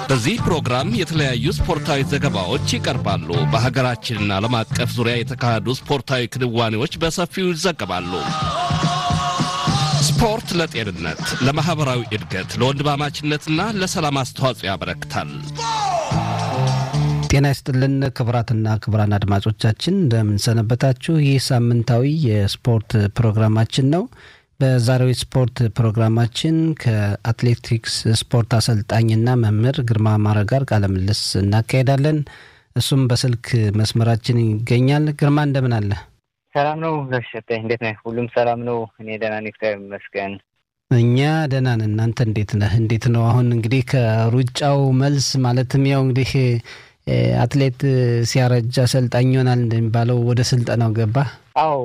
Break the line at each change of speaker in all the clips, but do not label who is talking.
በዚህ ፕሮግራም የተለያዩ ስፖርታዊ ዘገባዎች ይቀርባሉ። በሀገራችንና ዓለም አቀፍ ዙሪያ የተካሄዱ ስፖርታዊ ክንዋኔዎች በሰፊው ይዘገባሉ። ስፖርት ለጤንነት፣ ለማኅበራዊ እድገት፣ ለወንድማማችነትና ለሰላም አስተዋጽኦ ያበረክታል።
ጤና ይስጥልን ክቡራትና ክቡራን አድማጮቻችን እንደምንሰነበታችሁ። ይህ ሳምንታዊ የስፖርት ፕሮግራማችን ነው። በዛሬው ስፖርት ፕሮግራማችን ከአትሌቲክስ ስፖርት አሰልጣኝና መምህር ግርማ አማረ ጋር ቃለ ምልልስ እናካሄዳለን። እሱም በስልክ መስመራችን ይገኛል። ግርማ እንደምን አለ?
ሰላም ነው ጋሸጠኝ፣ እንዴት ነህ? ሁሉም ሰላም ነው? እኔ ደህና ነኝ፣ እግዚአብሔር ይመስገን።
እኛ ደህና ነን። እናንተ እንዴት ነህ? እንዴት ነው አሁን እንግዲህ ከሩጫው መልስ ማለትም ያው እንግዲህ አትሌት ሲያረጅ አሰልጣኝ ይሆናል እንደሚባለው ወደ ስልጠናው ገባ?
አዎ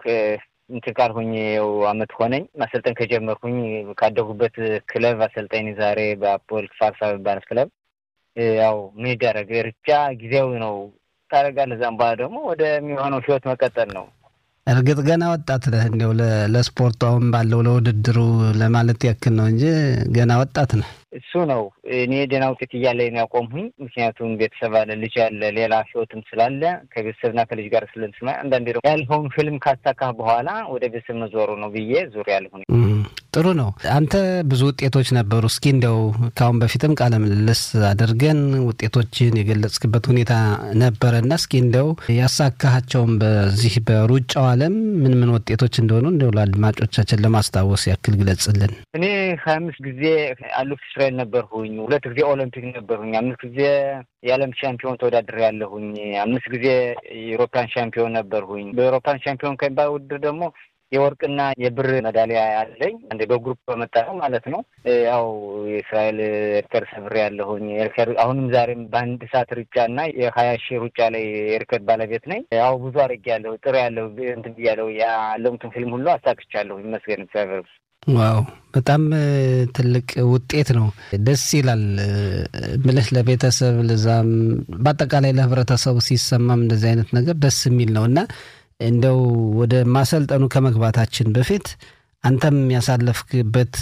እንትን ካልሁኝ ያው አመት ሆነኝ ማሰልጠን ከጀመርኩኝ ካደጉበት ክለብ አሰልጣኝ ዛሬ በአፖል ፋርሳ የሚባል ክለብ ያው ምን ይደረግ ርጫ ጊዜያዊ ነው ታደርጋለህ። እዛም በኋላ ደግሞ ወደሚሆነው ህይወት መቀጠል ነው።
እርግጥ ገና ወጣት ነህ። እንዲያው ለስፖርቱ አሁን ባለው ለውድድሩ ለማለት ያክል ነው እንጂ ገና ወጣት ነህ።
እሱ ነው እኔ ደህና ውጤት እያለ ነው ያቆምሁኝ። ምክንያቱም ቤተሰብ አለ፣ ልጅ አለ፣ ሌላ ህይወትም ስላለ ከቤተሰብና ከልጅ ጋር ስለንስማ አንዳንዴ ደግሞ ያልኸውን ህልም ካሳካህ በኋላ ወደ ቤተሰብ መዞሩ ነው ብዬ ዙር ያልሁኝ።
ጥሩ ነው። አንተ ብዙ ውጤቶች ነበሩ። እስኪ እንዲያው ከአሁን በፊትም ቃለ ምልልስ አድርገን ውጤቶችን የገለጽክበት ሁኔታ ነበረና እስኪ እንዲያው ያሳካሃቸውን በዚህ በሩጫው ዓለም ምን ምን ውጤቶች እንደሆኑ እንዲያው ለአድማጮቻችን ለማስታወስ ያክል ግለጽልን።
እኔ ሀያ አምስት ጊዜ አሉፍ እስራኤል ነበርሁኝ። ሁለት ጊዜ ኦሎምፒክ ነበርሁኝ። አምስት ጊዜ የዓለም ሻምፒዮን ተወዳድሬ ያለሁኝ። አምስት ጊዜ የአውሮፓን ሻምፒዮን ነበርሁኝ። በአውሮፓን ሻምፒዮን ከሚባል ውድድር ደግሞ የወርቅና የብር ሜዳሊያ ያለኝ እንደ በግሩፕ በመጣ ነው ማለት ነው። ያው የእስራኤል ሪከርድ ሰብሬ ያለሁኝ ሪከርድ አሁንም ዛሬም በአንድ ሰዓት ሩጫ እና የሀያ ሺህ ሩጫ ላይ የሪከርድ ባለቤት ነኝ። ያው ብዙ አድርጌ ያለሁ ጥሩ ያለሁ እንትን ብያለሁ። ያለሙትን ፊልም ሁሉ አሳክቻለሁ። ይመስገን እግዚአብሔር።
ዋው በጣም ትልቅ ውጤት ነው። ደስ ይላል ምልህ ለቤተሰብ ለዛም በአጠቃላይ ለህብረተሰቡ ሲሰማም እንደዚህ አይነት ነገር ደስ የሚል ነው እና እንደው ወደ ማሰልጠኑ ከመግባታችን በፊት አንተም ያሳለፍክበት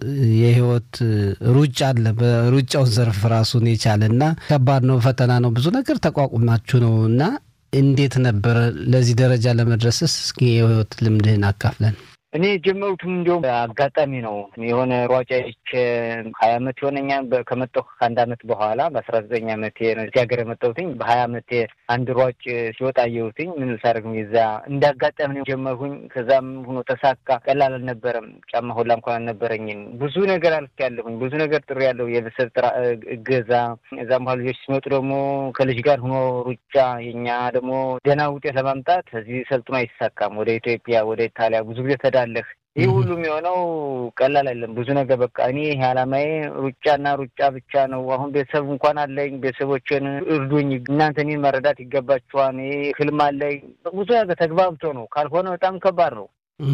የህይወት ሩጫ አለ። በሩጫውን ዘርፍ ራሱን የቻለ እና ከባድ ነው፣ ፈተና ነው፣ ብዙ ነገር ተቋቁማችሁ ነው እና እንዴት ነበረ ለዚህ ደረጃ ለመድረስስ? እስኪ የህይወት ልምድህን አካፍለን።
እኔ የጀመሩትም እንዲሁም አጋጣሚ ነው። የሆነ ሯጫ ይቼ ሀያ አመት የሆነኛል ከመጣሁ ከአንድ አመት በኋላ በአስራ ዘጠኝ አመቴ ነው እዚህ ሀገር የመጣሁትኝ። በሀያ አመቴ አንድ ሯጭ ሲወጣ አየሁትኝ። ምን ልሳደርግ የዛ እንደ አጋጣሚ ነው ጀመርሁኝ። ከዛም ሆኖ ተሳካ። ቀላል አልነበረም። ጫማ ሁላ እንኳን አልነበረኝም። ብዙ ነገር አልፌያለሁኝ። ብዙ ነገር ጥሩ ያለው የቤተሰብ ጥራ እገዛ። እዛም በኋላ ልጆች ሲመጡ ደግሞ ከልጅ ጋር ሆኖ ሩጫ የኛ ደግሞ ደህና ውጤት ለማምጣት እዚህ ሰልጥኖ አይሳካም። ወደ ኢትዮጵያ ወደ ኢታሊያ ብዙ ጊዜ ተዳለህ ይህ ሁሉ የሚሆነው ቀላል አይደለም። ብዙ ነገር በቃ እኔ ይህ አላማዬ ሩጫና ሩጫ ብቻ ነው። አሁን ቤተሰብ እንኳን አለኝ። ቤተሰቦችን እርዱኝ፣ እናንተ እኔን መረዳት ይገባችኋል። ህልም አለኝ። ብዙ ነገር ተግባብቶ ነው። ካልሆነ በጣም ከባድ ነው።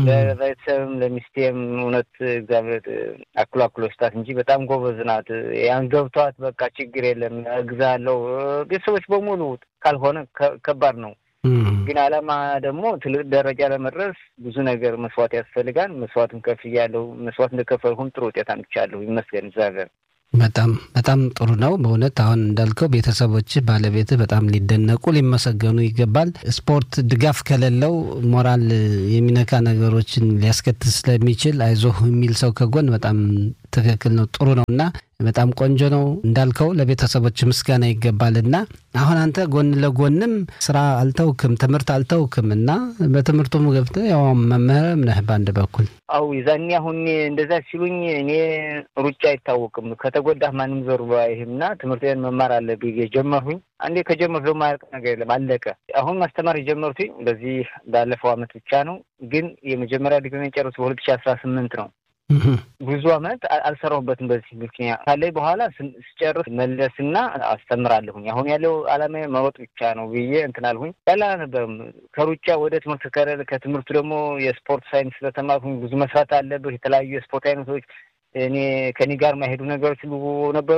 ለቤተሰብም ለሚስቴም እውነት እግዚአብሔር አክሎ አክሎ ስታት እንጂ በጣም ጎበዝ ናት። ያን ገብቷት በቃ ችግር የለም እግዛለሁ። ቤተሰቦች በሙሉ ካልሆነ ከባድ ነው። ግን አላማ ደግሞ ትልቅ ደረጃ ለመድረስ ብዙ ነገር መስዋዕት ያስፈልጋል። መስዋዕትም ከፍ እያለሁ መስዋዕት እንደከፈልሁም ጥሩ ውጤት አምጥቻለሁ። ይመስገን እግዚአብሔር።
በጣም በጣም ጥሩ ነው በእውነት አሁን እንዳልከው ቤተሰቦችህ፣ ባለቤትህ በጣም ሊደነቁ ሊመሰገኑ ይገባል። ስፖርት ድጋፍ ከሌለው ሞራል የሚነካ ነገሮችን ሊያስከትል ስለሚችል አይዞህ የሚል ሰው ከጎን በጣም ትክክል ነው፣ ጥሩ ነው እና በጣም ቆንጆ ነው እንዳልከው ለቤተሰቦች ምስጋና ይገባል። እና አሁን አንተ ጎን ለጎንም ስራ አልተውክም፣ ትምህርት አልተውክም እና በትምህርቱም ገብተህ ያው መምህርም ነህ በአንድ በኩል።
አው የዛኔ አሁን እንደዛ ሲሉኝ እኔ ሩጫ አይታወቅም ከተጎዳህ ማንም ዞር ባይህም እና ትምህርቴን መማር አለብኝ ጀመርሁኝ። አንዴ ከጀመርሁ ደግሞ አያልቅ ነገር የለም አለቀ። አሁን ማስተማር የጀመሩትኝ በዚህ ባለፈው አመት ብቻ ነው። ግን የመጀመሪያ ዲግሪ የጨረሱ በሁለት ሺህ አስራ ስምንት ነው። ብዙ አመት አልሰራሁበትም። በዚህ ምክንያት ካለኝ በኋላ ስጨርስ መለስና አስተምራለሁኝ። አሁን ያለው አላማ መሮጥ ብቻ ነው ብዬ እንትን አልሁኝ። ያለ አልነበረም። ከሩጫ ወደ ትምህርት ከረል ከትምህርቱ ደግሞ የስፖርት ሳይንስ ስለተማርኩኝ ብዙ መስራት አለብህ። የተለያዩ የስፖርት አይነቶች እኔ ከኔ ጋር የማይሄዱ ነገሮች ሁሉ ነበሩ።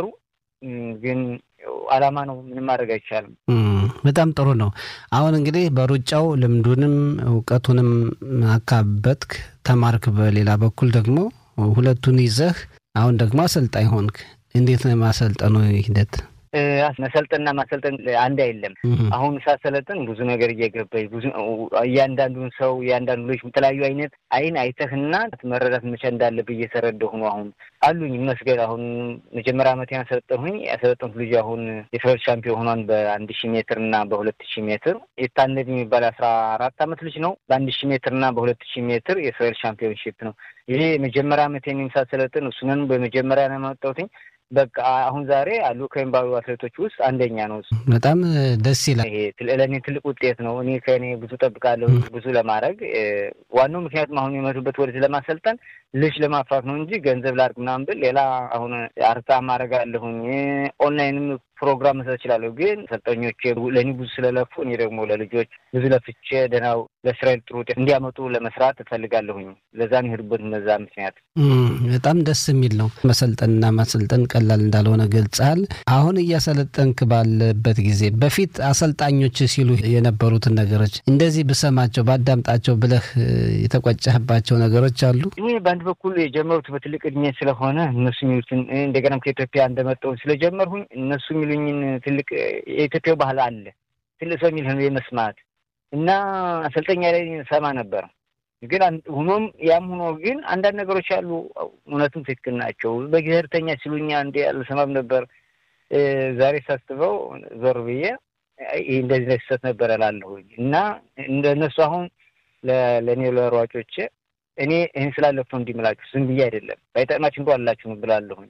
ግን አላማ ነው፣ ምንም ማድረግ አይቻልም።
በጣም ጥሩ ነው። አሁን እንግዲህ በሩጫው ልምዱንም እውቀቱንም አካበትክ፣ ተማርክ። በሌላ በኩል ደግሞ ሁለቱን ይዘህ አሁን ደግሞ አሰልጣኝ ሆንክ። እንዴት ነው የማሰልጠኑ ሂደት?
መሰልጠንና ማሰልጠን አንድ አይደለም። አሁን ሳሰለጥን ብዙ ነገር እየገባኝ ብዙ እያንዳንዱን ሰው እያንዳንዱ ልጅ የተለያዩ አይነት አይን አይተህና መረዳት መቻል እንዳለብህ እየተረዳሁ ነው። አሁን አሉኝ ይመስገን። አሁን መጀመሪያ ዓመት ያሰለጠንሁኝ ያሰለጠንኩት ልጅ አሁን የስራዎች ሻምፒዮን ሆኗን በአንድ ሺህ ሜትር እና በሁለት ሺህ ሜትር የታነድ የሚባል አስራ አራት ዓመት ልጅ ነው። በአንድ ሺህ ሜትር እና በሁለት ሺህ ሜትር የእስራኤል ሻምፒዮንሺፕ ነው። ይሄ የመጀመሪያ ዓመት ሳሰለጥን እሱንን በመጀመሪያ ነው የማወጣሁትኝ። በቃ አሁን ዛሬ አሉ ከሚባሉ አትሌቶች ውስጥ አንደኛ ነው።
በጣም ደስ ይላል።
ይሄ ለእኔ ትልቅ ውጤት ነው። እኔ ከእኔ ብዙ ጠብቃለሁ ብዙ ለማድረግ ዋናው ምክንያቱም አሁን የመጡበት ወደዚህ ለማሰልጠን ልጅ ለማፍራት ነው እንጂ ገንዘብ ላድርግ ምናምን ብል ሌላ አሁን አርታ ማድረግ አለሁኝ ኦንላይንም ፕሮግራም መስራት እችላለሁ። ግን ሰልጠኞች ለእኔ ብዙ ስለለፉ እኔ ደግሞ ለልጆች ብዙ ለፍቼ ደህናው ለእስራኤል ጥሩ ውጤት እንዲያመጡ ለመስራት እፈልጋለሁኝ። ለዛ ነው የሄዱበት በዛ ምክንያት።
በጣም ደስ የሚል ነው። መሰልጠንና ማሰልጠን ቀላል እንዳልሆነ ገልጸሃል። አሁን እያሰለጠንክ ባለበት ጊዜ በፊት አሰልጣኞች ሲሉ የነበሩትን ነገሮች እንደዚህ ብሰማቸው ባዳምጣቸው ብለህ የተቆጨህባቸው ነገሮች አሉ?
እኔ በአንድ በኩል የጀመሩት በትልቅ እድሜ ስለሆነ እነሱ የሚሉትን እንደገናም ከኢትዮጵያ እንደመጣሁ ስለጀመርሁኝ እነሱ የሚሉኝን ትልቅ የኢትዮጵያ ባህል አለ ትልቅ ሰው የሚልህን የመስማት እና አሰልጠኛ ላይ ሰማ ነበር። ግን ሆኖም ያም ሆኖ ግን አንዳንድ ነገሮች አሉ እውነትም ትክክል ናቸው። በብሔርተኛ ሲሉኛ እንዲ አልሰማም ነበር። ዛሬ ሳስበው ዞር ብዬ ይህ እንደዚህ ላይ ስህተት ነበር እላለሁኝ እና እንደነሱ አሁን ለእኔ ለሯጮቼ እኔ ይህን ስላለፍ ነው እንዲምላችሁ ዝም ብዬ አይደለም ባይጠቅማችሁ እንኳ አላችሁ ብላለሁኝ።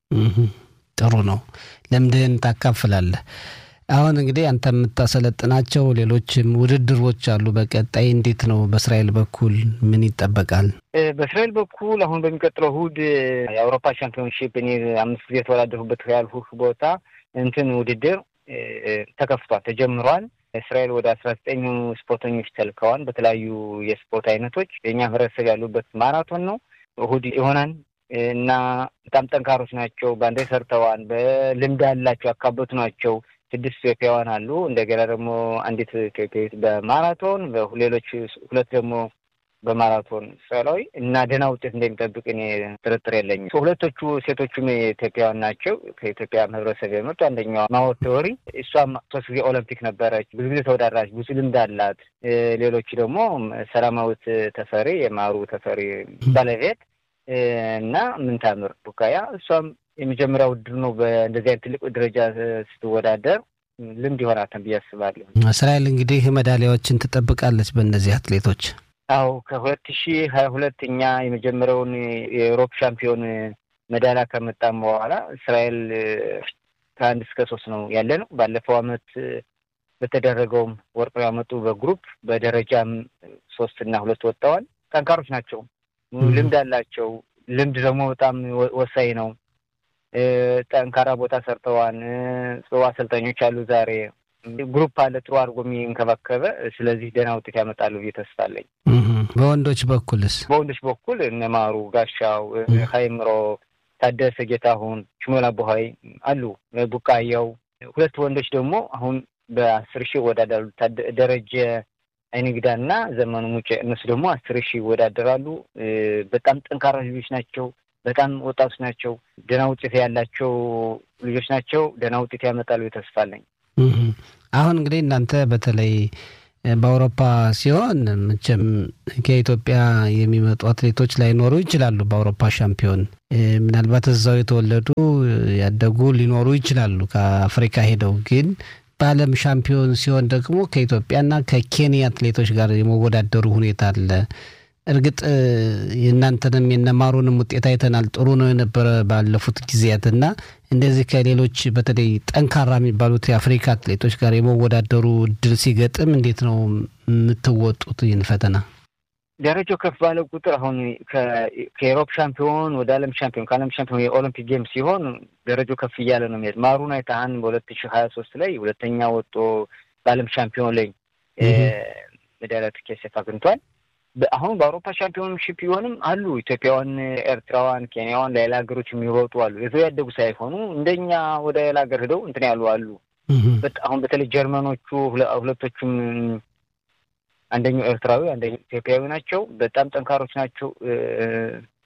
ጥሩ ነው። ልምድህን ታካፍላለህ። አሁን እንግዲህ አንተ የምታሰለጥናቸው ሌሎችም ውድድሮች አሉ። በቀጣይ እንዴት ነው? በእስራኤል በኩል ምን ይጠበቃል?
በእስራኤል በኩል አሁን በሚቀጥለው እሑድ የአውሮፓ ሻምፒዮንሺፕ እኔ አምስት ጊዜ የተወዳደሩበት ያልሁህ ቦታ እንትን ውድድር ተከፍቷል፣ ተጀምሯል። እስራኤል ወደ አስራ ዘጠኝ ስፖርተኞች ተልከዋል። በተለያዩ የስፖርት አይነቶች የእኛ ህብረተሰብ ያሉበት ማራቶን ነው። እሑድ ይሆናል እና በጣም ጠንካሮች ናቸው። በአንዴ ሰርተዋል። በልምድ ያላቸው ያካበቱ ናቸው። ስድስት ኢትዮጵያውያን አሉ። እንደገና ደግሞ አንዲት ኢትዮጵያዊት በማራቶን ሌሎች ሁለት ደግሞ በማራቶን እስራኤላዊ እና ደህና ውጤት እንደሚጠብቅ እኔ ጥርጥር የለኝም። ሁለቶቹ ሴቶቹም ኢትዮጵያውያን ናቸው። ከኢትዮጵያ ህብረተሰብ የመጡ አንደኛዋ ማወት ተወሪ፣ እሷም ሶስት ጊዜ ኦሎምፒክ ነበረች። ብዙ ጊዜ ተወዳድራች፣ ብዙ ልምድ አላት። ሌሎቹ ደግሞ ሰላማዊት ተፈሪ፣ የማሩ ተፈሪ ባለቤት እና ምንታምር ቡካያ እሷም የመጀመሪያ ውድድር ነው። በእንደዚህ አይነት ትልቅ ደረጃ ስትወዳደር ልምድ ይሆናታል ብዬ አስባለሁ።
እስራኤል እንግዲህ ሜዳሊያዎችን ትጠብቃለች በእነዚህ አትሌቶች።
አዎ ከሁለት ሺህ ሀያ ሁለት እኛ የመጀመሪያውን የአውሮፓ ሻምፒዮን ሜዳሊያ ከመጣም በኋላ እስራኤል ከአንድ እስከ ሶስት ነው ያለ ነው። ባለፈው አመት በተደረገውም ወርቅ ያመጡ በግሩፕ በደረጃም ሶስት እና ሁለት ወጥተዋል። ጠንካሮች ናቸው። ልምድ አላቸው። ልምድ ደግሞ በጣም ወሳኝ ነው። ጠንካራ ቦታ ሰርተዋል። ጽዋ አሰልጣኞች አሉ። ዛሬ ግሩፕ አለ ጥሩ አድርጎ የሚንከባከበ። ስለዚህ ደህና ውጤት ያመጣሉ ብዬ ተስፋ አለኝ።
በወንዶች በኩልስ?
በወንዶች በኩል እነማሩ ጋሻው፣ ሀይምሮ ታደሰ፣ ጌታሁን፣ ሽሞላ ቦሀይ አሉ። ቡቃያው ሁለት ወንዶች ደግሞ አሁን በአስር ሺህ ይወዳደራሉ። ደረጀ አይንግዳ እና ዘመኑ ሙጬ እነሱ ደግሞ አስር ሺህ ይወዳደራሉ። በጣም ጠንካራ ልጆች ናቸው። በጣም ወጣቶች ናቸው። ደህና ውጤት ያላቸው ልጆች ናቸው። ደህና ውጤት ያመጣሉ ተስፋ አለኝ።
አሁን እንግዲህ እናንተ በተለይ በአውሮፓ ሲሆን መቼም ከኢትዮጵያ የሚመጡ አትሌቶች ላይኖሩ ይችላሉ። በአውሮፓ ሻምፒዮን ምናልባት እዛው የተወለዱ ያደጉ ሊኖሩ ይችላሉ ከአፍሪካ ሄደው ግን በዓለም ሻምፒዮን ሲሆን ደግሞ ከኢትዮጵያና ከኬንያ አትሌቶች ጋር የመወዳደሩ ሁኔታ አለ። እርግጥ የእናንተንም የነማሩንም ውጤት አይተናል። ጥሩ ነው የነበረ ባለፉት ጊዜያት እና እንደዚህ ከሌሎች በተለይ ጠንካራ የሚባሉት የአፍሪካ አትሌቶች ጋር የመወዳደሩ እድል ሲገጥም እንዴት ነው የምትወጡት ይህን ፈተና?
ደረጃው ከፍ ባለ ቁጥር አሁን ከኤሮፕ ሻምፒዮን ወደ ዓለም ሻምፒዮን ከዓለም ሻምፒዮን የኦሎምፒክ ጌም ሲሆን ደረጃው ከፍ እያለ ነው የሚሄድ። ማሩን አይተሃን በሁለት ሺህ ሀያ ሶስት ላይ ሁለተኛ ወጦ በዓለም ሻምፒዮን ላይ ሜዳሊያ ትኬት አግኝቷል። አሁን በአውሮፓ ሻምፒዮንሺፕ ቢሆንም አሉ ኢትዮጵያውያን፣ ኤርትራውያን፣ ኬንያውያን ሌላ ሀገሮች የሚሮጡ አሉ። የዘው ያደጉ ሳይሆኑ እንደኛ ወደ ሌላ ሀገር ሄደው እንትን ያሉ አሉ። አሁን በተለይ ጀርመኖቹ ሁለቶቹም አንደኛው ኤርትራዊ አንደኛው ኢትዮጵያዊ ናቸው። በጣም ጠንካሮች ናቸው።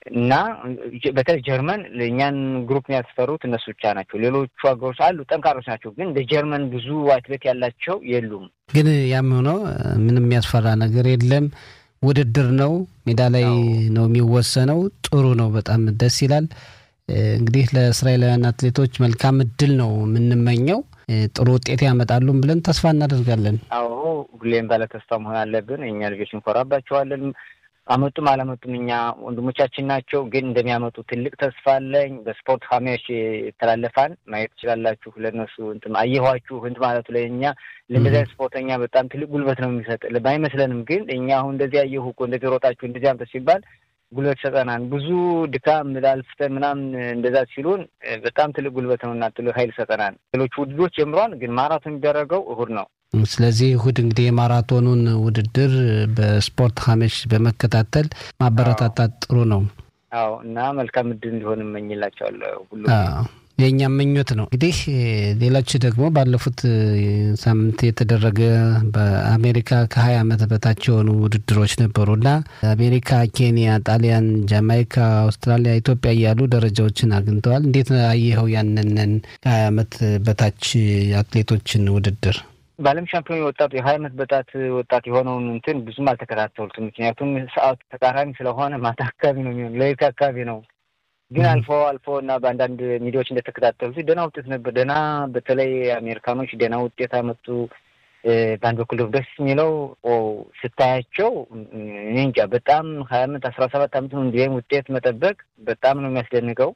እና በተለይ ጀርመን ለእኛን ግሩፕ የሚያስፈሩት እነሱ ብቻ ናቸው። ሌሎቹ ሀገሮች አሉ ጠንካሮች ናቸው፣ ግን እንደ ጀርመን ብዙ አትሌት ያላቸው የሉም።
ግን ያም ሆኖ ምንም የሚያስፈራ ነገር የለም። ውድድር ነው፣ ሜዳ ላይ ነው የሚወሰነው። ጥሩ ነው፣ በጣም ደስ ይላል። እንግዲህ ለእስራኤላውያን አትሌቶች መልካም እድል ነው የምንመኘው። ጥሩ ውጤት ያመጣሉም ብለን ተስፋ እናደርጋለን።
አዎ ሁሌም ባለ ተስፋ መሆን አለብን። እኛ ልጆች እንኮራባቸዋለን። አመጡም አላመጡም እኛ ወንድሞቻችን ናቸው። ግን እንደሚያመጡ ትልቅ ተስፋ አለኝ። በስፖርት ሀሚያሽ ይተላለፋል ማየት ትችላላችሁ። ለእነሱ እንትን አየኋችሁ እንትን ማለቱ ለእኛ ለእንደዚያ ስፖርተኛ በጣም ትልቅ ጉልበት ነው የሚሰጥ ባይመስለንም፣ ግን እኛ አሁን እንደዚህ አየሁ እኮ እንደዚህ ሮጣችሁ እንደዚህ አምጠ ሲባል ጉልበት ይሰጠናል። ብዙ ድካም ላልፍተን ምናምን እንደዛ ሲሉን በጣም ትልቅ ጉልበት ነው እና ትልቅ ኃይል ይሰጠናል። ሌሎች ውድድሮች ጀምረዋል፣ ግን ማራቶን የሚደረገው እሁድ ነው።
ስለዚህ እሁድ እንግዲህ የማራቶኑን ውድድር በስፖርት ሀሜሽ በመከታተል ማበረታታት ጥሩ ነው።
አዎ እና መልካም እድል እንዲሆን እመኝላቸዋለሁ ሁሉ
የእኛም ምኞት ነው። እንግዲህ ሌሎች ደግሞ ባለፉት ሳምንት የተደረገ በአሜሪካ ከሀያ ዓመት በታች የሆኑ ውድድሮች ነበሩ እና አሜሪካ፣ ኬንያ፣ ጣሊያን፣ ጃማይካ፣ አውስትራሊያ፣ ኢትዮጵያ እያሉ ደረጃዎችን አግኝተዋል። እንዴት አየኸው ያንንን ከሀያ ዓመት በታች አትሌቶችን ውድድር?
በዓለም ሻምፒዮን ወጣቱ የሀያ ዓመት በጣት ወጣት የሆነውን እንትን ብዙም አልተከታተሉትም። ምክንያቱም ሰዓቱ ተቃራኒ ስለሆነ ማታ አካባቢ ነው የሚሆን ሌሊት አካባቢ ነው ግን አልፎ አልፎ እና በአንዳንድ ሚዲያዎች እንደተከታተሉት ደህና ውጤት ነበር። ደህና በተለይ አሜሪካኖች ደህና ውጤት አመጡ። በአንድ በኩል ደግሞ ደስ የሚለው ስታያቸው እኔ እንጃ በጣም ሀያ አመት አስራ ሰባት አመት ነው እንዲህም ውጤት መጠበቅ በጣም ነው የሚያስደንቀው።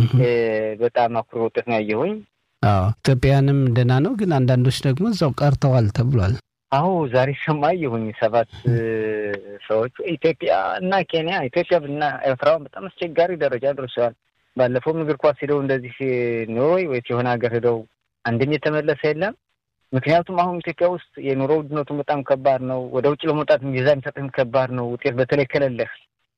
በጣም አኩሪ ውጤት ነው ያየሁኝ።
አዎ ኢትዮጵያውያንም ደህና ነው፣ ግን አንዳንዶች ደግሞ እዛው ቀርተዋል ተብሏል።
አዎ ዛሬ ሰማ አየሁኝ ሰባት ሰዎች ኢትዮጵያ እና ኬንያ ኢትዮጵያ እና ኤርትራውን በጣም አስቸጋሪ ደረጃ ደርሰዋል። ባለፈውም እግር ኳስ ሄደው እንደዚህ ኖርዌይ ወይስ የሆነ ሀገር ሄደው አንድም የተመለሰ የለም። ምክንያቱም አሁን ኢትዮጵያ ውስጥ የኑሮ ውድነቱን በጣም ከባድ ነው። ወደ ውጭ ለመውጣት ቪዛ የሚሰጥህም ከባድ ነው፣ ውጤት በተለይ ከሌለህ።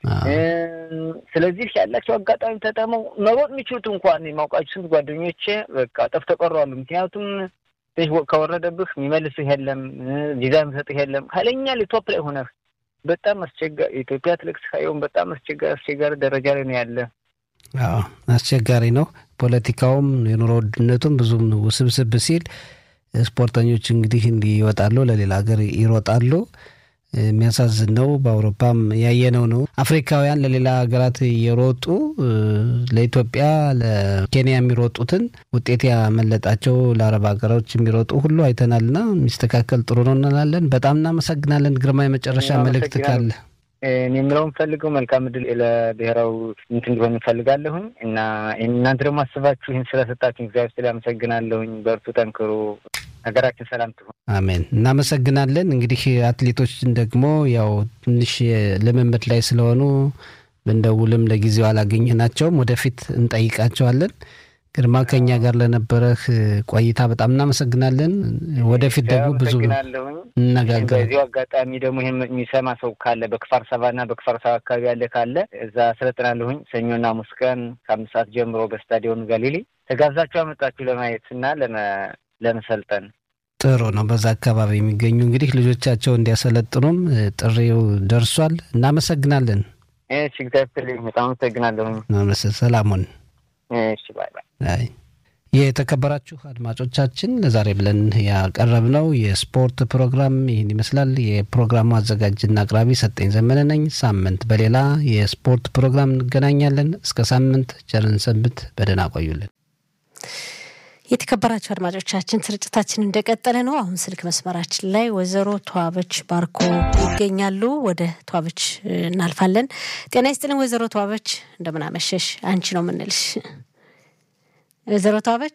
ስለዚህ ያላቸው አጋጣሚ ተጠመው መሮጥ የሚችሉት እንኳን የማውቃቸው ስንት ጓደኞቼ በቃ ጠፍተው ቀረዋል። ምክንያቱም ከወረደብህ የሚመልስህ የለም፣ ቪዛ የሚሰጥህ የለም። ኃይለኛ ቶፕ ላይ ሆነህ በጣም አስቸጋሪ የኢትዮጵያ አትሌቲክስ ሀይሆን በጣም አስቸጋሪ አስቸጋሪ ደረጃ ላይ ነው ያለ።
አዎ አስቸጋሪ ነው። ፖለቲካውም የኑሮ ውድነቱም ብዙም ውስብስብ ሲል ስፖርተኞች እንግዲህ እንዲህ ይወጣሉ፣ ለሌላ ሀገር ይሮጣሉ። የሚያሳዝን ነው። በአውሮፓም ያየነው ነው። አፍሪካውያን ለሌላ ሀገራት የሮጡ ለኢትዮጵያ፣ ለኬንያ የሚሮጡትን ውጤት ያመለጣቸው ለአረብ ሀገሮች የሚሮጡ ሁሉ አይተናልና የሚስተካከል ጥሩ ነው እንላለን። በጣም እናመሰግናለን። ግርማ የመጨረሻ መልእክት ካለ
እኔ የምለው የምፈልገው መልካም እድል ለብሔራዊ እንትን እንዲሆን እንፈልጋለሁኝ እና እናንተ ደግሞ አስባችሁ ይህን ስለሰጣችሁ እግዚአብሔር ስለ አመሰግናለሁኝ። በርቱ፣ ጠንክሩ። ሀገራችን ሰላም ትሆን።
አሜን። እናመሰግናለን። እንግዲህ አትሌቶችን ደግሞ ያው ትንሽ ልምምድ ላይ ስለሆኑ ብንደውልም ለጊዜው አላገኘናቸውም። ወደፊት እንጠይቃቸዋለን። ግርማ ከኛ ጋር ለነበረህ ቆይታ በጣም እናመሰግናለን። ወደፊት ደግሞ ብዙ እነጋገር።
በዚሁ አጋጣሚ ደግሞ ይህን የሚሰማ ሰው ካለ በክፋር ሰባና በክፋር ሰባ አካባቢ ያለ ካለ እዛ አሰለጥናለሁኝ። ሰኞና ሐሙስ ቀን ከአምስት ሰዓት ጀምሮ በስታዲዮን ጋሊሊ ተጋብዛችሁ አመጣችሁ ለማየት እና ለመሰልጠን
ጥሩ ነው። በዛ አካባቢ የሚገኙ እንግዲህ ልጆቻቸው እንዲያሰለጥኑም ጥሪው ደርሷል። እናመሰግናለን።
እሺ፣ እግዚአብሔር በጣም አመሰግናለሁኝ።
ሰላሙን
እሺ፣ ባይ ባይ።
የተከበራችሁ አድማጮቻችን ለዛሬ ብለን ያቀረብነው የስፖርት ፕሮግራም ይህን ይመስላል። የፕሮግራሙ አዘጋጅና አቅራቢ ሰጠኝ ዘመነ ነኝ። ሳምንት በሌላ የስፖርት ፕሮግራም እንገናኛለን። እስከ ሳምንት ቸርን ሰንብት። በደህና ቆዩልን።
የተከበራቸው አድማጮቻችን ስርጭታችን እንደቀጠለ ነው። አሁን ስልክ መስመራችን ላይ ወይዘሮ ተዋበች ባርኮ ይገኛሉ። ወደ ተዋበች እናልፋለን። ጤና ይስጥልን ወይዘሮ ተዋበች፣ እንደምን አመሸሽ? አንቺ ነው የምንልሽ። ወይዘሮ ተዋበች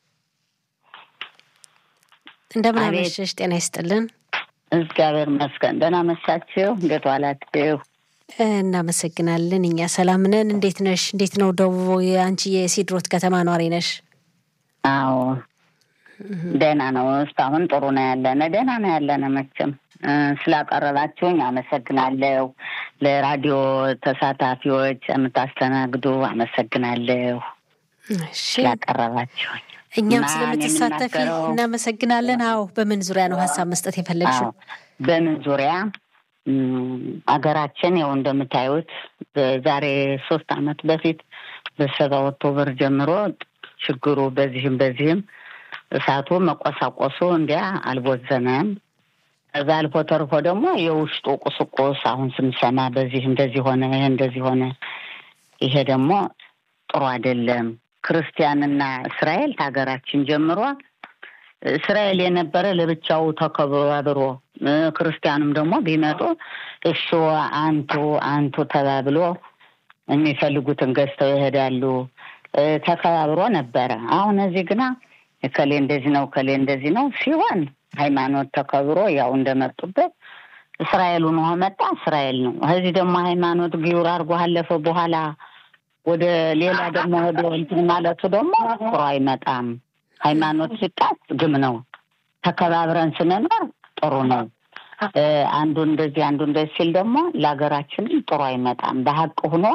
እንደምን አመሸሽ? ጤና ይስጥልን።
እግዚአብሔር ይመስገን። ደህና መሻችሁ? እንዴት ዋላችሁ?
እናመሰግናለን። እኛ ሰላም ነን። እንዴት ነሽ? እንዴት ነው ደቡብ? አንቺ የሲድሮት ከተማ ኗሪ ነሽ?
አዎ ደህና ነው። እስካሁን ጥሩ ነው ያለነ፣ ደህና ነው ያለነ። መቼም ስላቀረባችሁኝ አመሰግናለሁ። ለራዲዮ ተሳታፊዎች የምታስተናግዱ አመሰግናለሁ ስላቀረባችሁኝ።
እኛም ስለምትሳተፊ እናመሰግናለን። አዎ በምን ዙሪያ ነው ሀሳብ መስጠት የፈለግሽው?
በምን ዙሪያ አገራችን ያው እንደምታዩት ዛሬ ሶስት አመት በፊት በሰባ ኦክቶበር ጀምሮ ችግሩ በዚህም በዚህም እሳቱ መቆሳቆሱ እንዲያ አልቦዘነም። ከዛ አልፎ ተርፎ ደግሞ የውስጡ ቁስቁስ አሁን ስንሰማ በዚህ እንደዚህ ሆነ፣ ይሄ እንደዚህ ሆነ። ይሄ ደግሞ ጥሩ አይደለም። ክርስቲያንና እስራኤል ከሀገራችን ጀምሮ እስራኤል የነበረ ለብቻው ተከባብሮ ክርስቲያኑም ደግሞ ቢመጡ እሱ አንቱ አንቱ ተባብሎ የሚፈልጉትን ገዝተው ይሄዳሉ። ተከባብሮ ነበረ። አሁን እዚህ ግና እከሌ እንደዚህ ነው እከሌ እንደዚህ ነው ሲሆን ሃይማኖት ተከብሮ ያው እንደመጡበት እስራኤል ሆኖ መጣ እስራኤል ነው። እዚህ ደግሞ ሃይማኖት ጊውር አድርጎ አለፈ በኋላ ወደ ሌላ ደግሞ ወደ እንትን ማለቱ ደግሞ ጥሩ አይመጣም። ሃይማኖት ሲጣስ ግም ነው። ተከባብረን ስንኖር ጥሩ ነው። አንዱ እንደዚህ አንዱ እንደዚህ ሲል ደግሞ ለሀገራችንም ጥሩ አይመጣም። በሀቅ ሆኖ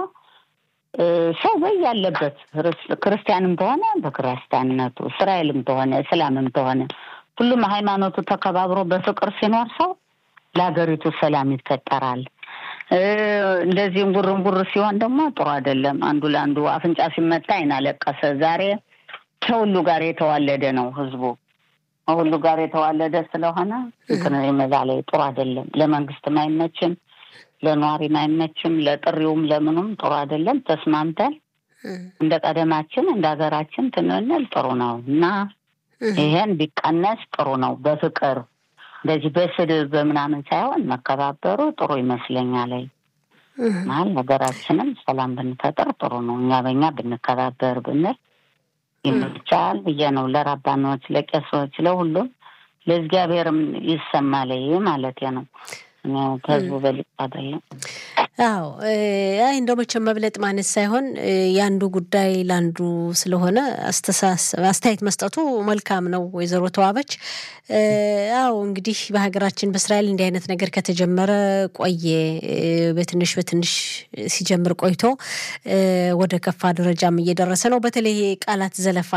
ሰው በያለበት ክርስቲያንም ተሆነ በክርስቲያንነቱ፣ እስራኤልም ተሆነ እስላምም ተሆነ ሁሉም ሃይማኖቱ ተከባብሮ በፍቅር ሲኖር ሰው ለሀገሪቱ ሰላም ይፈጠራል። እንደዚህም ጉርንጉር ሲሆን ደግሞ ጥሩ አይደለም። አንዱ ለአንዱ አፍንጫ ሲመታ አይን አለቀሰ። ዛሬ ከሁሉ ጋር የተዋለደ ነው ህዝቡ ሁሉ ጋር የተዋለደ ስለሆነ እንትን መዛ ላይ ጥሩ አይደለም። ለመንግስትም አይመችም፣ ለነዋሪም አይመችም፣ ለጥሪውም ለምኑም ጥሩ አይደለም። ተስማምተን እንደ ቀደማችን እንደ ሀገራችን ትንንል ጥሩ ነው እና ይሄን ቢቀነስ ጥሩ ነው። በፍቅር እንደዚህ በስድብ በምናምን ሳይሆን መከባበሩ ጥሩ ይመስለኛል። ማለት ሀገራችንም ሰላም ብንፈጥር ጥሩ ነው። እኛ በኛ ብንከባበር ብንል ይመቻል ብዬ ነው። ለራባኖች፣ ለቄሶች፣ ለሁሉም ለእግዚአብሔርም ይሰማል ማለት ነው። ከህዝቡ በልጥ አይደለም።
አዎ አይ እንደው መቼም መብለጥ ማለት ሳይሆን የአንዱ ጉዳይ ለአንዱ ስለሆነ አስተያየት መስጠቱ መልካም ነው። ወይዘሮ ተዋበች አዎ እንግዲህ በሀገራችን በእስራኤል እንዲህ አይነት ነገር ከተጀመረ ቆየ። በትንሽ በትንሽ ሲጀምር ቆይቶ ወደ ከፋ ደረጃም እየደረሰ ነው። በተለይ ቃላት ዘለፋ፣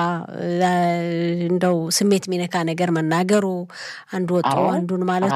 እንደው ስሜት የሚነካ ነገር መናገሩ፣ አንዱ ወጦ አንዱን ማለቱ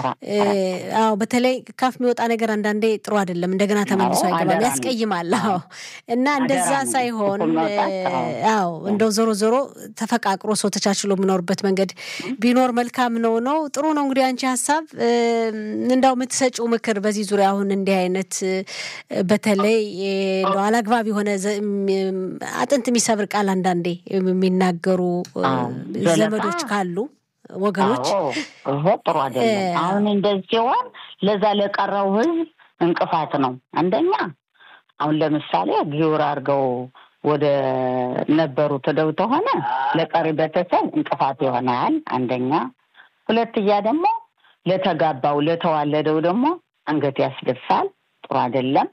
አዎ በተለይ ካፍ የሚወጣ ነገር አንዳንዴ ጥሩ አይደለም። እንደገና ተመልሶ አይገባም፣ ያስቀይማል። አዎ እና እንደዛ ሳይሆን አዎ እንደው ዞሮ ዞሮ ተፈቃቅሮ ሰው ተቻችሎ የሚኖርበት መንገድ ቢኖር መልካም ነው ነው ጥሩ ነው። እንግዲህ አንቺ ሀሳብ እንዳው የምትሰጪው ምክር በዚህ ዙሪያ አሁን እንዲህ አይነት በተለይ እንደው አላግባብ የሆነ አጥንት የሚሰብር ቃል አንዳንዴ የሚናገሩ ዘመዶች ካሉ ወገኖች
ይሄ ጥሩ አይደለም። አሁን እንደዚህ ሲሆን ለዛ ለቀረው ህዝብ እንቅፋት ነው። አንደኛ አሁን ለምሳሌ ጊውር አድርገው ወደ ነበሩ ትደው ተሆነ ለቀሪ ቤተሰብ እንቅፋት ይሆናል። አንደኛ ሁለትያ ደግሞ ለተጋባው ለተዋለደው ደግሞ አንገት ያስደፋል። ጥሩ አይደለም።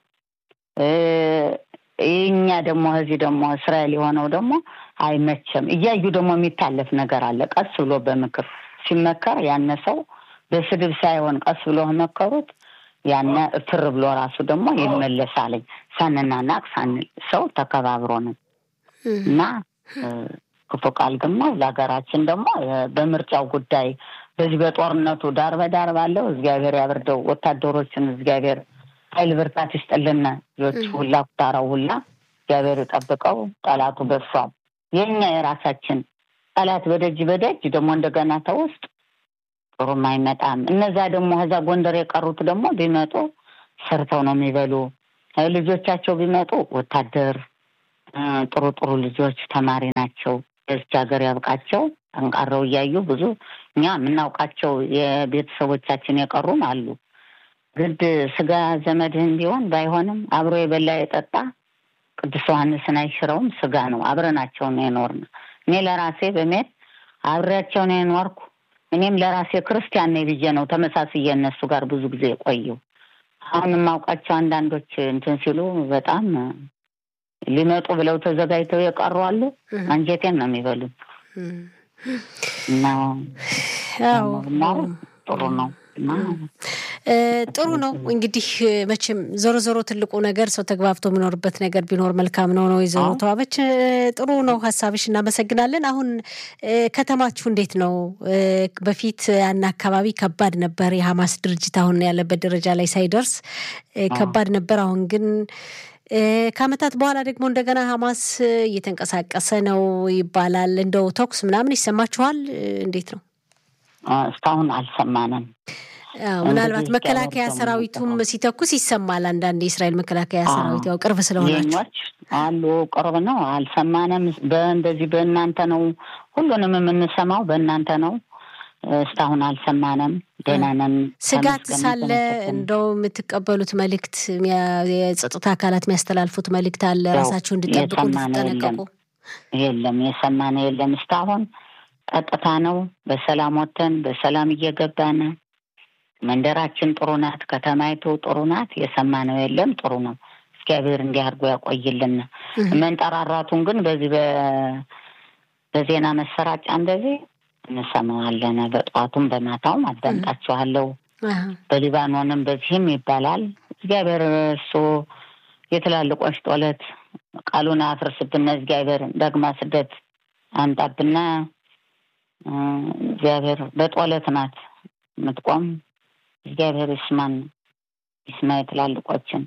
እኛ ደግሞ እዚህ ደግሞ እስራኤል የሆነው ደግሞ አይመቸም። እያዩ ደግሞ የሚታለፍ ነገር አለ። ቀስ ብሎ በምክር ሲመከር ያነ ሰው በስድብ ሳይሆን ቀስ ብሎ መከሩት ያነ እፍር ብሎ ራሱ ደግሞ ይመለሳለኝ። ሳንናናቅ ሳንል ሰው ተከባብሮ ነው እና ክፉ ቃል ደግሞ ለሀገራችን ደግሞ በምርጫው ጉዳይ በዚህ በጦርነቱ ዳር በዳር ባለው እግዚአብሔር ያብርደው። ወታደሮችን እግዚአብሔር ኃይል ብርታት ይስጥልን። ልጆች ሁላ ኩታራው ሁላ እግዚአብሔር ይጠብቀው። ጠላቱ በሷል። የኛ የራሳችን ጠላት በደጅ በደጅ ደግሞ እንደገና ተውስጥ ጥሩም አይመጣም። እነዛ ደግሞ ከዛ ጎንደር የቀሩት ደግሞ ቢመጡ ሰርተው ነው የሚበሉ። ልጆቻቸው ቢመጡ ወታደር ጥሩ ጥሩ ልጆች ተማሪ ናቸው። በዚች ሀገር ያብቃቸው። ጠንቃረው እያዩ ብዙ እኛ የምናውቃቸው የቤተሰቦቻችን የቀሩም አሉ። ግድ ስጋ ዘመድህን ቢሆን ባይሆንም አብሮ የበላ የጠጣ ቅዱስ ዮሐንስን አይሽረውም። ስጋ ነው። አብረናቸው ነው የኖርን። እኔ ለራሴ በሜት አብሬያቸው ነው የኖርኩ። እኔም ለራሴ ክርስቲያን ነኝ ብዬ ነው ተመሳስዬ እነሱ ጋር ብዙ ጊዜ የቆየው። አሁን የማውቃቸው አንዳንዶች እንትን ሲሉ በጣም ሊመጡ ብለው ተዘጋጅተው የቀሩ አሉ። አንጀቴን ነው የሚበሉት እና ጥሩ ነው።
ጥሩ ነው እንግዲህ መቼም ዞሮ ዞሮ ትልቁ ነገር ሰው ተግባብቶ የሚኖርበት ነገር ቢኖር መልካም ነው ነው ወይዘሮ ተዋበች ጥሩ ነው ሀሳብሽ እናመሰግናለን አሁን ከተማችሁ እንዴት ነው በፊት ያን አካባቢ ከባድ ነበር የሀማስ ድርጅት አሁን ያለበት ደረጃ ላይ ሳይደርስ ከባድ ነበር አሁን ግን ከአመታት በኋላ ደግሞ እንደገና ሀማስ እየተንቀሳቀሰ ነው ይባላል እንደው ተኩስ ምናምን ይሰማችኋል እንዴት ነው
እስካሁን አልሰማንም
ምናልባት መከላከያ ሰራዊቱም ሲተኩስ ይሰማል። አንዳንድ የእስራኤል መከላከያ ሰራዊት ያው ቅርብ ስለሆናችሁ
አሉ ቅርብ ነው። አልሰማንም። በእንደዚህ በእናንተ ነው ሁሉንም የምንሰማው በእናንተ ነው። እስካሁን አልሰማንም። ደህና ነን።
ስጋት ሳለ እንደው የምትቀበሉት መልእክት የጸጥታ አካላት የሚያስተላልፉት መልእክት አለ ራሳችሁ እንድጠብቁ እንድትጠነቀቁ?
የለም የሰማነ የለም እስካሁን ቀጥታ ነው። በሰላም ወጥተን በሰላም እየገባን መንደራችን ጥሩ ናት። ከተማይቱ ጥሩ ናት። የሰማነው የለም። ጥሩ ነው። እግዚአብሔር እንዲህ አድርጎ ያቆይልን። መንጠራራቱን ግን በዚህ በዜና መሰራጫ እንደዚህ እንሰማዋለን። በጠዋቱም በማታውም አዳምጣችኋለሁ። በሊባኖንም በዚህም ይባላል። እግዚአብሔር እሱ የትላልቆች ጦለት ቃሉን አፍርስብና እግዚአብሔር ደግማ ስደት አምጣብና እግዚአብሔር በጦለት ናት የምትቆም እግዚአብሔር ይስማን ይስማ የትላልቆችን።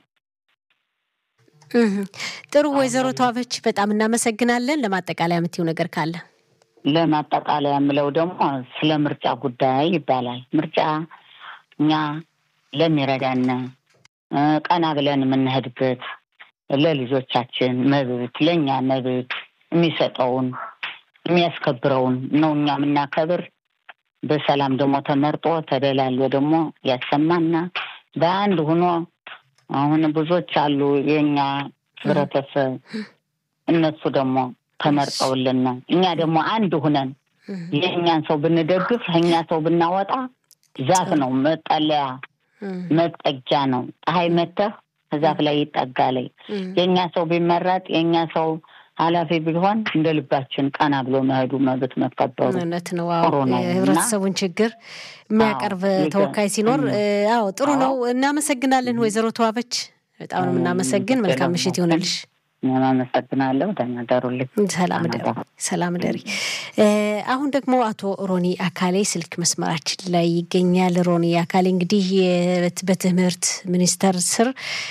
ጥሩ ወይዘሮ ተዋበች በጣም እናመሰግናለን። ለማጠቃለያ የምትይው ነገር ካለ?
ለማጠቃለያ የምለው ደግሞ ስለ ምርጫ ጉዳይ ይባላል። ምርጫ እኛ ለሚረዳን ቀና ብለን የምንሄድበት ለልጆቻችን መብት ለእኛ መብት የሚሰጠውን የሚያስከብረውን ነው እኛ የምናከብር። በሰላም ደግሞ ተመርጦ ተደላሎ ደግሞ ያሰማና በአንድ ሆኖ አሁን ብዙዎች አሉ የእኛ ህብረተሰብ እነሱ ደግሞ ተመርጠውልን እኛ ደግሞ አንድ ሁነን የእኛን ሰው ብንደግፍ እኛ ሰው ብናወጣ ዛፍ ነው መጠለያ መጠጊያ ነው። ፀሐይ መተህ ከዛፍ ላይ ይጠጋለይ። የእኛ ሰው ቢመረጥ የእኛ ሰው ኃላፊ ቢሆን እንደ ልባችን ቀና ብሎ መሄዱ መብት መከበሩ
እውነት ነው። አዎ የህብረተሰቡን ችግር የሚያቀርብ ተወካይ ሲኖር አዎ ጥሩ ነው። እናመሰግናለን ወይዘሮ ተዋበች በጣም ነው የምናመሰግን። መልካም ምሽት ይሆንልሽ።
አመሰግናለሁ። ደህና ደሩልኝ።
ሰላም ደሪ ሰላም ደሪ። አሁን ደግሞ አቶ ሮኒ አካሌ ስልክ መስመራችን ላይ ይገኛል። ሮኒ አካሌ እንግዲህ በትምህርት ሚኒስቴር ስር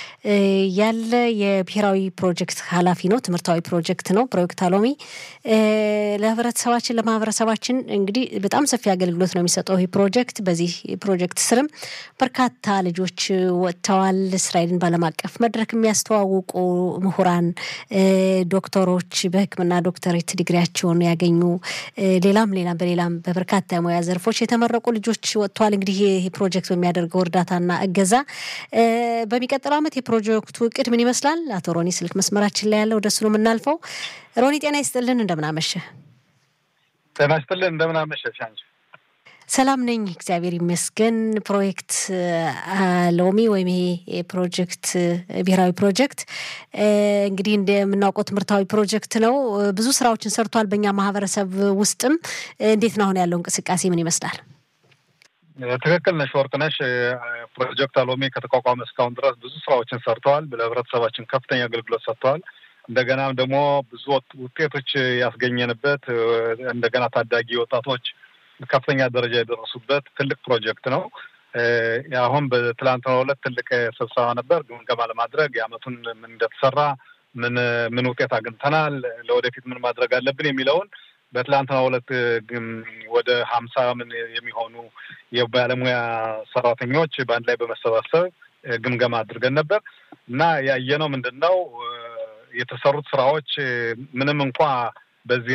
ያለ የብሔራዊ ፕሮጀክት ኃላፊ ነው። ትምህርታዊ ፕሮጀክት ነው ፕሮጀክት አሎሚ ለህብረተሰባችን ለማህበረሰባችን እንግዲህ በጣም ሰፊ አገልግሎት ነው የሚሰጠው ይህ ፕሮጀክት። በዚህ ፕሮጀክት ስርም በርካታ ልጆች ወጥተዋል። እስራኤልን በዓለም አቀፍ መድረክ የሚያስተዋውቁ ምሁራን፣ ዶክተሮች በሕክምና ዶክተሬት ዲግሪያቸውን ያገኙ ሌላም ሌላም በሌላም በበርካታ የሙያ ዘርፎች የተመረቁ ልጆች ወጥተዋል። እንግዲህ ይህ ፕሮጀክት በሚያደርገው እርዳታና እገዛ በሚቀጥለው ዓመት የፕሮጀክቱ እቅድ ምን ይመስላል? አቶ ሮኒ ስልክ መስመራችን ላይ ያለው ወደሱ ነው የምናልፈው። ሮኒ ጤና ይስጥልን፣ እንደምናመሸ።
ጤና ይስጥልን፣ እንደምናመሸሽ አንቺ።
ሰላም ነኝ፣ እግዚአብሔር ይመስገን። ፕሮጀክት ሎሚ ወይም ይሄ ፕሮጀክት ብሔራዊ ፕሮጀክት እንግዲህ እንደምናውቀው ትምህርታዊ ፕሮጀክት ነው። ብዙ ስራዎችን ሰርቷል በእኛ ማህበረሰብ ውስጥም። እንዴት ነው አሁን ያለው እንቅስቃሴ ምን ይመስላል?
ትክክል ነሽ ወርቅነሽ። ፕሮጀክት አሎሚ ከተቋቋመ እስካሁን ድረስ ብዙ ስራዎችን ሰርተዋል። ለህብረተሰባችን ከፍተኛ አገልግሎት ሰጥተዋል። እንደገናም ደግሞ ብዙ ውጤቶች ያስገኘንበት እንደገና ታዳጊ ወጣቶች ከፍተኛ ደረጃ የደረሱበት ትልቅ ፕሮጀክት ነው። አሁን በትላንትናው ዕለት ትልቅ ስብሰባ ነበር፣ ግምገማ ለማድረግ የአመቱን ምን እንደተሰራ ምን ምን ውጤት አግኝተናል፣ ለወደፊት ምን ማድረግ አለብን የሚለውን በትላንትናው ዕለት ወደ ሀምሳ ምን የሚሆኑ የባለሙያ ሰራተኞች በአንድ ላይ በመሰባሰብ ግምገማ አድርገን ነበር እና ያየነው ምንድን ነው የተሰሩት ስራዎች ምንም እንኳ በዚህ